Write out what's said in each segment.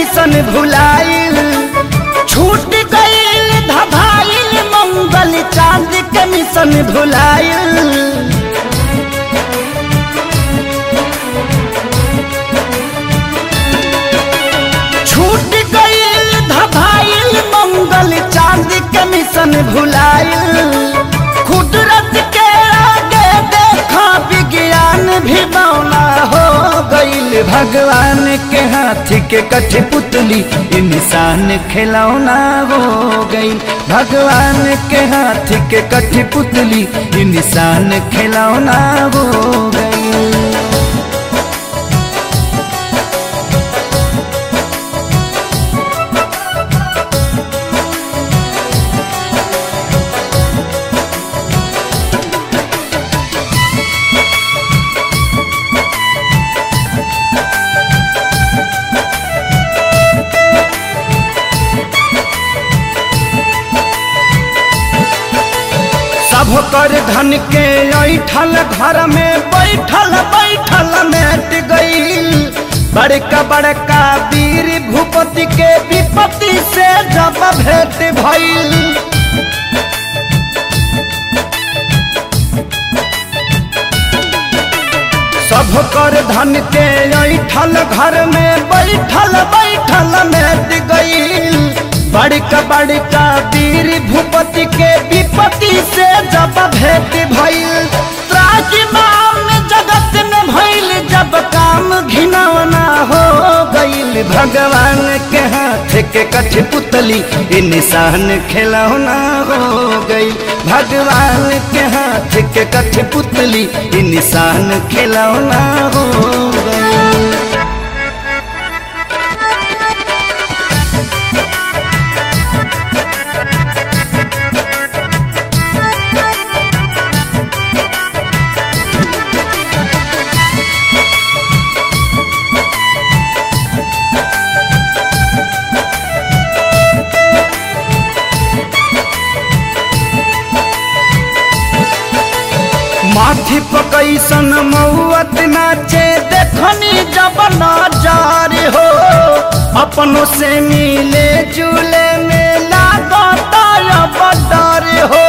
mission भुलाइल छूट गईल धभाइल मंगल चांद के मिशन भुलाइल छूट गईल धभाइल मंगल चांद के मिशन भुलाइल कुदरत के आगे देखा विज्ञान भी बौना हो गईल भगवान के हाथ के कठ पुतली इंसान खिलौना हो गई भगवान के हाथ के कठ पुतली इंसान खिलौना हो गई सब कर धन के ऐठल घर में बैठल बैठल मेट गईल बड़का बड़का वीर भूपति के विपत्ति से जब भेंट भइल सब कर धन के ऐठल घर में बैठल बैठल मेट गईल बड़का बड़का वीर भूपति के विपत्ति से जब भेंट भइल त्राजिमाम जगत में भइल जब काम घिनौना हो गईल भगवान के हाथ के कठ पुतली इंसान खिलौना हो गई भगवान के हाथ के कठ पुतली इंसान खिलौना हो गई माथी पकैसन मौत नाचे देखनी जब नजार हो अपनों से मिले जुले में लागता अब डर हो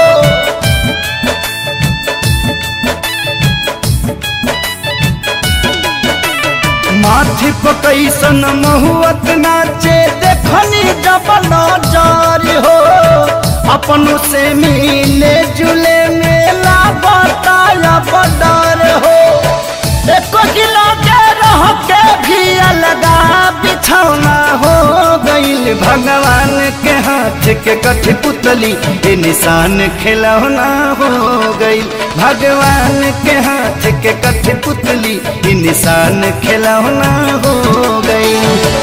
माथी पकैसन महुअत नाचे देखनी जब नजार हो अपनों से मिले जुले मेला बताया बदर हो एको किलो के रह के भी अलगा बिछौना हो गईल भगवान के हाथ के कठ पुतली ये निशान खिलौना हो गईल भगवान के हाथ के कठ पुतली ये निशान खिलौना हो गईल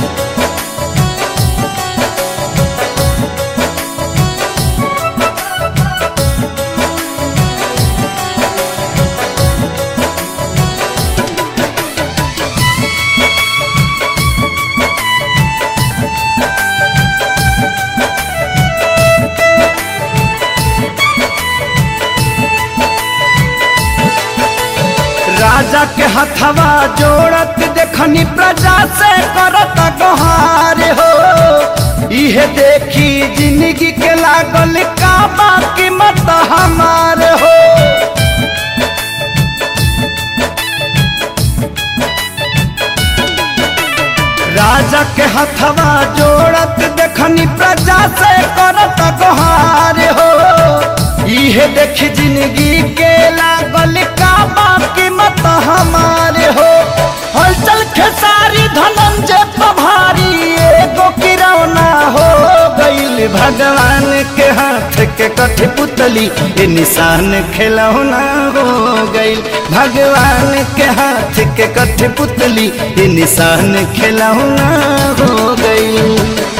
राजा के हथवा जोड़त देखनी प्रजा से करत गहार हो इहे देखी जिंदगी के लागल का बाकी मत हमार हो राजा के हथवा जोड़त देखनी प्रजा से करत गहार हो इहे देखी जिंदगी के लागल का बाकी मत हमारे हो हलचल खेसारी धनंजय पभारी एगो किरौना हो गईल भगवान के हाथ के कठ पुतली ये निशान खिलौना हो गईल भगवान के हाथ के कठ पुतली ये निशान खिलौना हो गईल